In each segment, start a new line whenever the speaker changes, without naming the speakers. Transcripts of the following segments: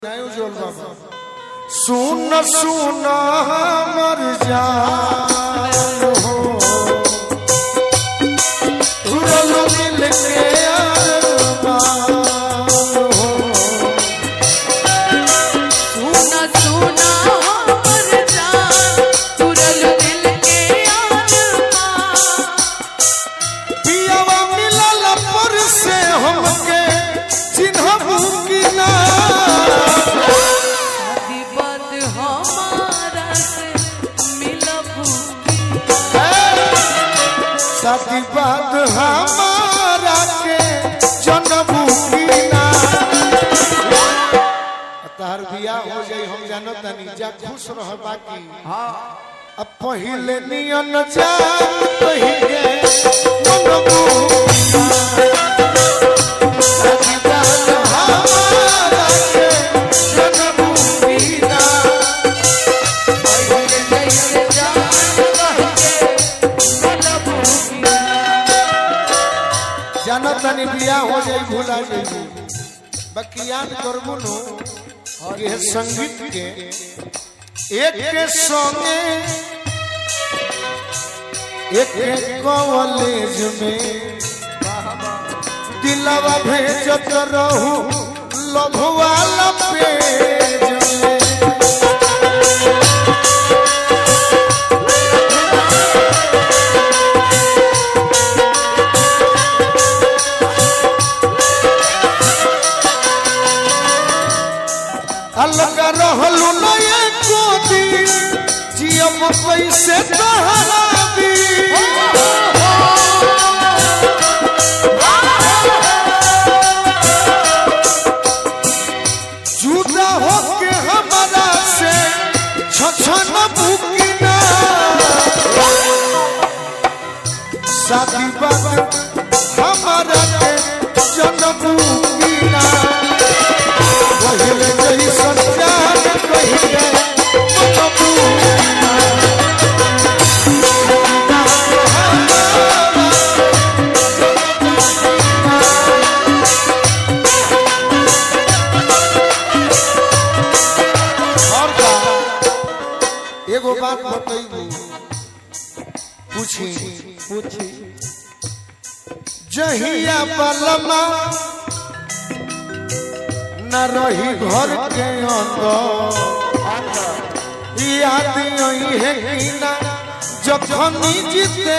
नहीं उज्जवल बाबा सुन सुन हमर जान हो तुरल मिल के अरमान हो
सुना सुना हमर जान तुरल दिल के आसमान
पियावा मिलल पर से हमके चिन्हबू की ना
शादी बात हमारा से मिलबू
साथी बात हमारा के जनबू की ना तार बिया हो जाई हम जानो तनी जा खुश रह बाकी अब पहिले नियन जान कहिगे मनबू की ना। साथी बात हमारा के जनबू की ना।
जैसे जान कह के मिलबू
जानो तनी बिया हो जाई भूला जाई बाकी याद करबू नु कि ये संगीत के एक के संगे एक के कॉलेज में दिलवा भेजत रहू लभ वाला पेज में अलग रहलू न एको दिन जियम कैसे तहराबी जुदा होके हमारा से छछन बुकिना शादी बात हमारा के जनबू कीना पहिले जही संचार कहिले मनबू कीना और का एगो बात बतैबू पूछी पूछी जहिया बलमा न रही घर के अंदर याद यही है कि ना जखन जीते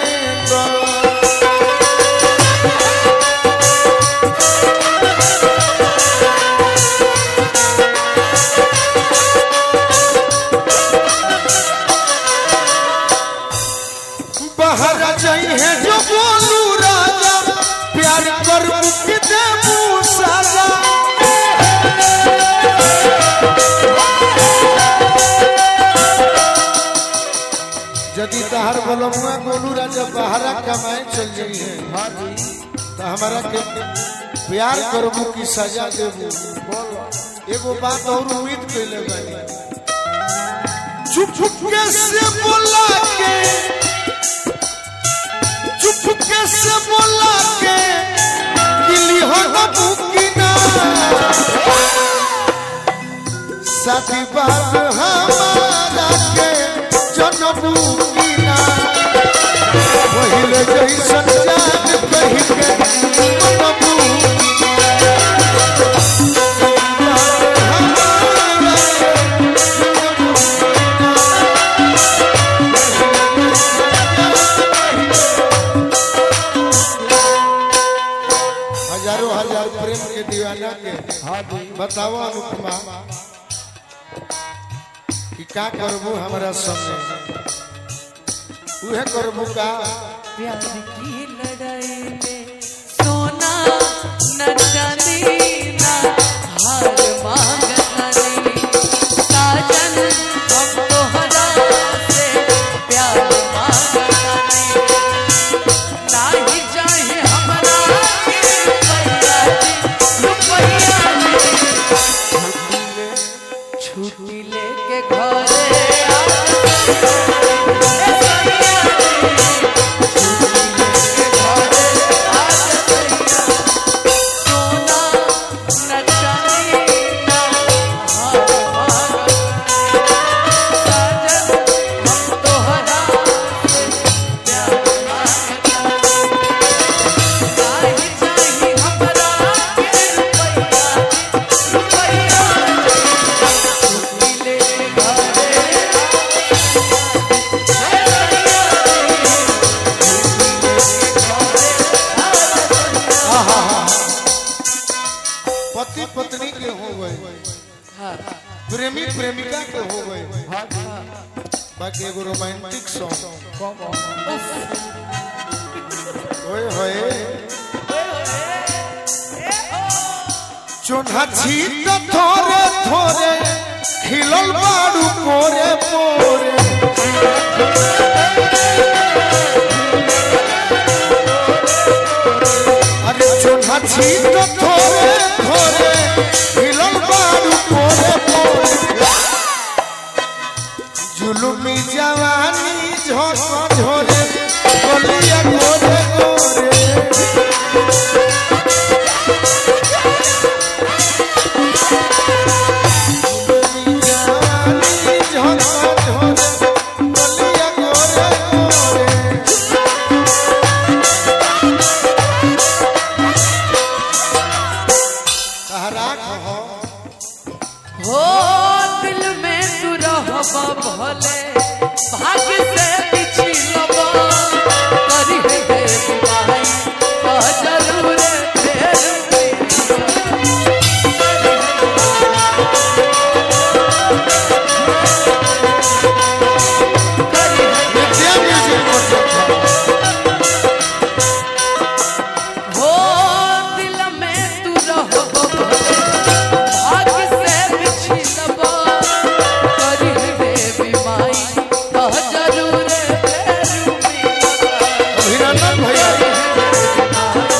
बाहर जाई है जो बोलू राजा प्यार कर मुक्ति देबू साजा यदि तहार बलमुआ गोलू राजा बाहरा कमाए चल जाई है तो हमारा के प्यार करबू की सजा देबू एगो बात और उम्मीद कैले बानी चुप चुपके से बोला के चुपके से बोला के गिली हो न बुकिना साथी बात हमारा के जनबू कीना पहिले जैसन जान कही के मनबू हजारों हजार प्रेम के दीवाना के बताओ अनुपमा कि का करबू हमरा संगे उहे करबू का
प्यार की लड़ाई में सोना न चांदी न हार मांगतानी साजन हम तोहरा से प्यार मांगतानी नाही चाहे हमरा के रुपया रुपया छुट्टी लेके घरे आ हाँ
प्रेमी प्रेमिका के हो गए बाकी एगो रोमांटिक सॉन्ग होए होए चोन्हा छीत थोरे थोरे खिलल बाड़ू पोरे पोरे अरे चोन्हा छीत थोरे थोरे खिलल बाड़ू पोरे पोरे जुलुमी जवानी झोंक झोरे गोलिया गोरे गोरे जवानी झोंक झोरे गोलिया गोरे गोरे सहरा कहो
हो दिल में तू रहबा भले भाग्य से पिछलबा करी है बेवफाई का जरूर फेर करी है
विद्या म्यूजिक प्रोजेक्ट
हो दिल में तू रहबा भले भाग्य से पिछलबा करी है बेवफाई का जरूर फेर
अभिनंदन भैया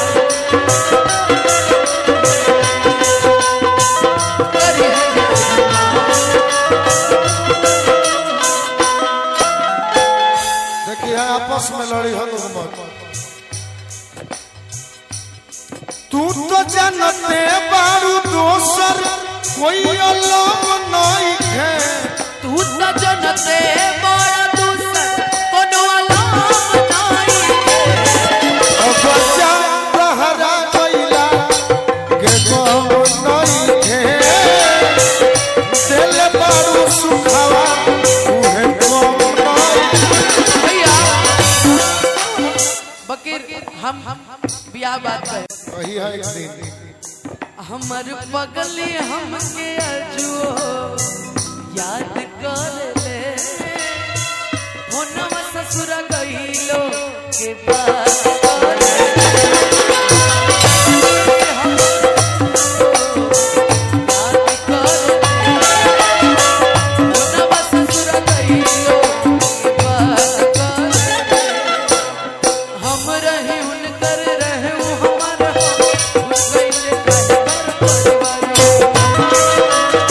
देखिए आपस में लड़ी हो लोग मत तू तो जानते बारू दोसर कोई अलग नहीं है
तू त जनते बड़ा दूसर कोनो अलाम नहीं
बच्चा तहरा गइला के गो नहीं है दिल बारू सुखावा उहे गम नहीं
भैया बकीर हम बियाह बात है
वही है एक दिन
हमर पगली हमके अजुओ याद कर ले होनवा ससुर गइलो के बात कर ले। याद कर ले। होनवा ससुर गइलो के बात कर ले। हम रहे उनकर रहे वो हमार हो उस गइले काहे कर परिवार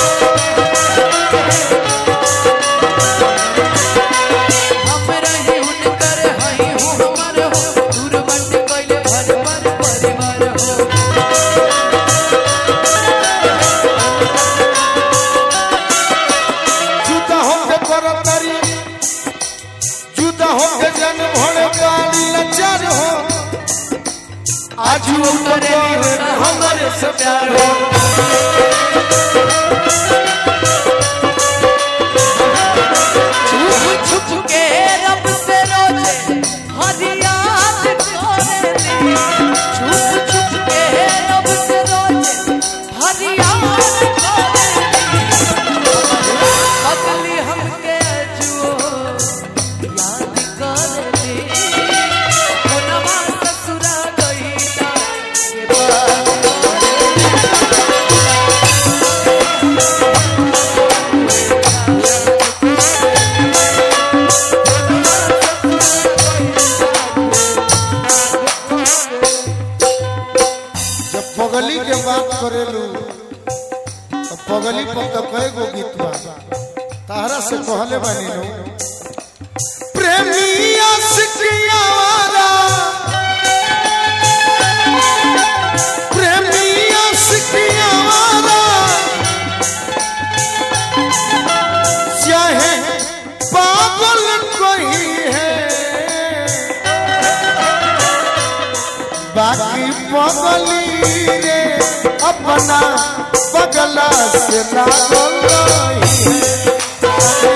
हम रहे उनकर हई वो हमार हो दूर बंट गइले भर भर परिवार हो
जुदा होके करतरी जुदा होके जन भोले पानी लचार हो आज वो
करे हमरे से प्यार हो छुप छुप के रब से रोजे हर याद करे ली छुप छुप के रब से रोजे हर याद करे ली पगली हमके अजुओ याद करे ली कोनवा ससुरा गइला के बात करे
जब पगली के बात करेलू तो पगली पर तो कई गो गीत बा तारा से कहले बानी नु प्रेमी आशिकिया वाला प्रेमी आशिकिया वाला चाहे पागल कोई है बाकी पगली रे अपना पगला से लागल रही है।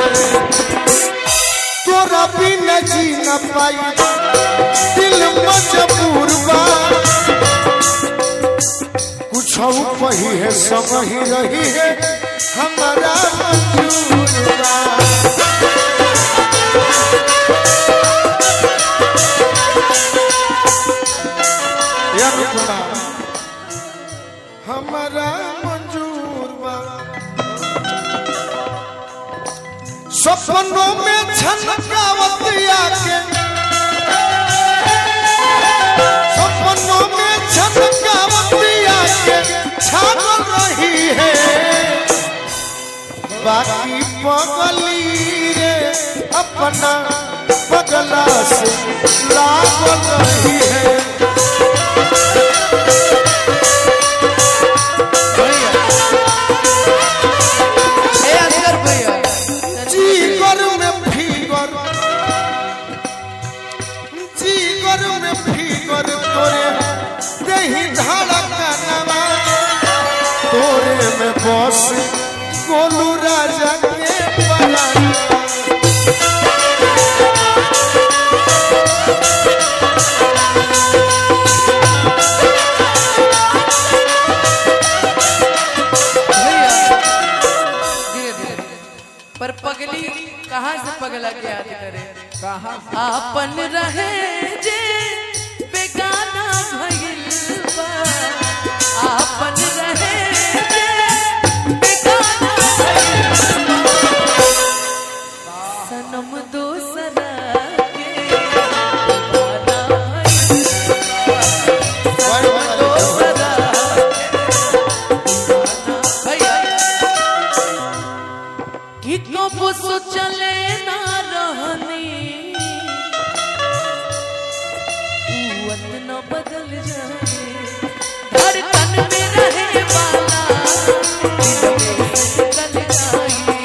तोरा बिन जी न पाई दिल मज सब ही रही है हमारा मंजूर बा ये अनुपमा, हमारा मंजूर बा सपनों में छनकावतिया के सपनों में छनकावतिया के छाप रही है बाकी पगली रे अपना पगला से लाग रही है
भैया ए असगर भैया
जीगर में फीगर जीगर में फीगर तोरे दही धड़कनवा तोरे में बस गोलू राजा के परानवा
भैया धीरे धीरे पर पगली कहाँ से पगला के याद करे कहाँ आपन रहे जे बेगाना भइल बा आपन रहे जे बेगाना भइल बा सनम दोसरा के दीवाना भइल बा। सनम दोसरा भैया कि कब सोचले ना रहनी कुवत न बदल जाए धड़कन में रहे वाला दिल में गल जाए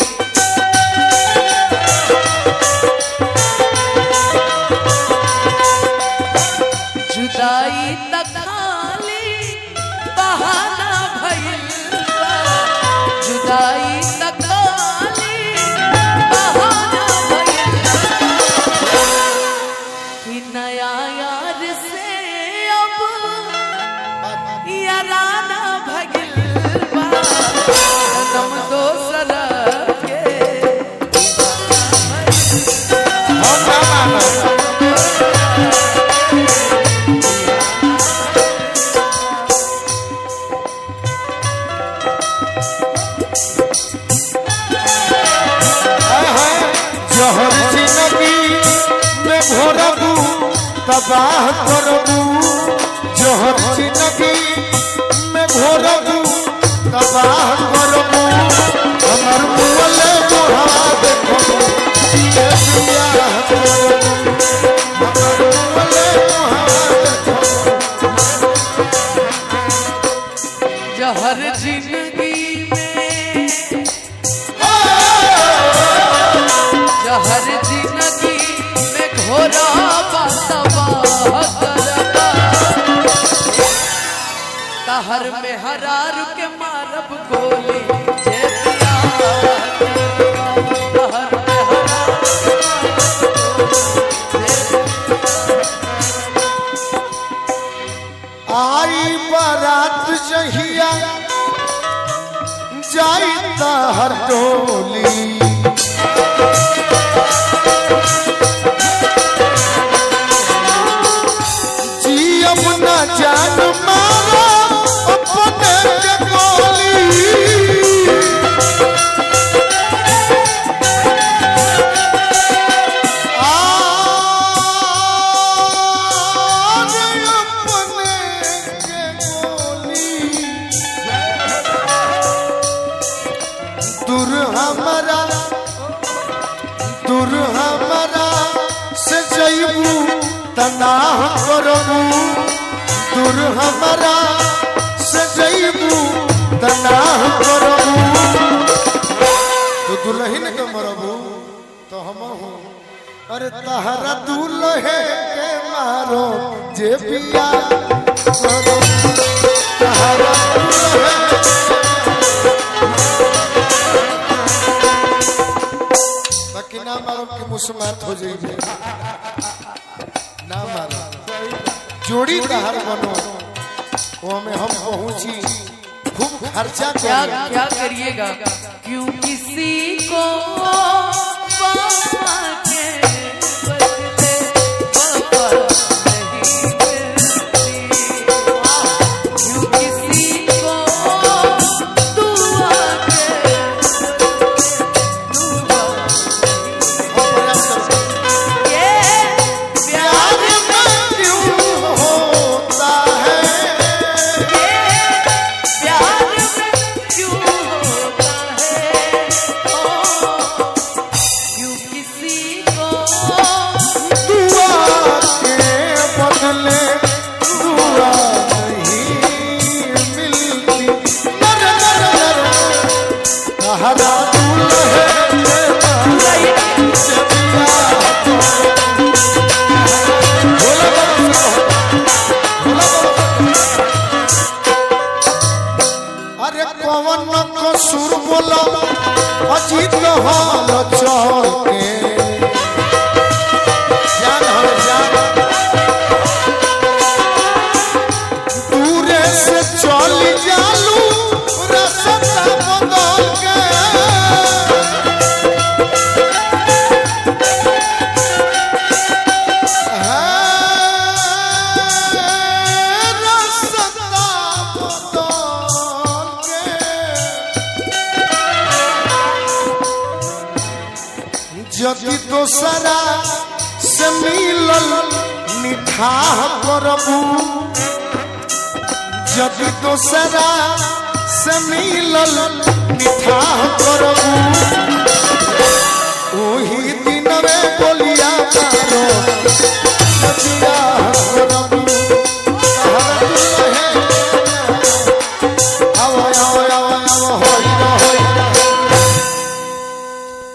जुदाई तक खाली बहाना भइल बा। जुदाई तक खाली बहाना भइल बा। कि नया यार से अब याराना भइल बा। सनम दोसरा के दीवाना भइल
हम ना मानो हाय हाय जहर जिंदगी में घोरबू तबाह करबू जहर जिंदगी में घोरबू तबाह करबू हमर मुअले मोहा देखबू ये बियाह करबू हमर मुअले मोहा देखबू
जहर जिंदगी में जहर जिंदगी में घोरा बसवा करबा कहर में हरार के मारब गोली जे पिया कहर में हरार के मारब गोली
आई बारात जहिया जाई हर टोली जियम न जान मारो अपने के गोली आज अपने के गोली दूर हमारा दूर हमारा से जईबू तनाह करबू दूर हमारा से जईबू तनाह करबू तो दुल्हन के मरबू तो हम हूँ अरे तहरा दुल्हे के मारो जे पिया करो तहरा दुल्हे बाकी ना मारो कि मुस्मात हो जाइए ना मारो जोड़ी तहर बनो वो में हम पहुंची खूब खर्चा
क्या
कर
क्या करिएगा क्यों किसी को वफा के बदले वफा नहीं मिलती क्यों किसी को दुआ के दुआ ये प्यार
प्यार में क्यों होता है
प्यार में क्यों होता है ओ, क्यों किसी को
दुआ के बदले दुआ नहीं मिलती नर नर नर कहरा दुल्हन के से प्यार करो। भोला बाबा से कहो। भोला बाबा। अरे कवन कसूर बोला अजीत हाल चल के जान हर जान दूरे से चल जालू रास्ता बदल के हाँ, रास्ता बदल के जदि दोसरा से मिलल निठाह करबू जदि दोसरा से मिलल निठाह करबू ओही दिन में बोलिया मारो सचिया